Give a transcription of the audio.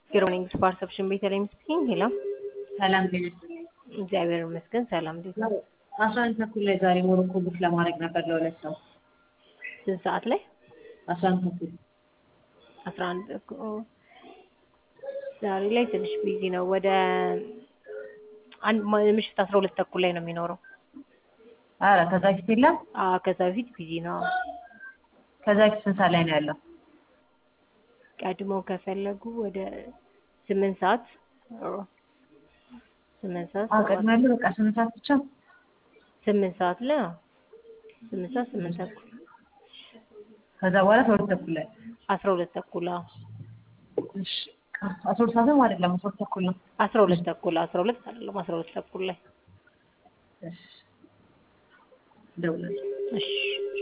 ግሮኒንግ ፐርሰፕሽን ቤተልሔም ስፒኪንግ ሄሎ ሰላም ጤና ይስጥልኝ። እግዚአብሔር ይመስገን ሰላም እንዴት ነው? አስራ አንድ ተኩል ላይ ዛሬ ሞሮኮ ቡክ ለማድረግ ነበር ለሁለት ሰው ስንት ሰዓት ላይ? አስራ አንድ ተኩል አስራ አንድ እኮ ዛሬ ላይ ትንሽ ቢዚ ነው። ወደ አንድ ምሽት አስራ ሁለት ተኩል ላይ ነው የሚኖረው። አረ ከዛ ፊት የለም። አዎ ከዛ በፊት ቢዚ ነው። ከዛ ፊት ስንት ሰዓት ላይ ነው ያለው? ቀድሞ ከፈለጉ ወደ ስምንት ሰዓት ስምንት ሰዓት አዎ ቀድሞ ያለው በቃ ስምንት ሰዓት ብቻ። ስምንት ሰዓት ላይ አዎ ስምንት ሰዓት ስምንት ተኩል ከዛ በኋላ አስራ ሁለት ተኩል ላይ አስራ ሁለት ተኩል አዎ እሺ አስራ ሁለት ሰዓትም አይደለም አስራ ሁለት ተኩል ነው። አስራ ሁለት ተኩል አስራ ሁለት አይደለም አስራ ሁለት ተኩል ላይ እሺ እደውላለሁ። እሺ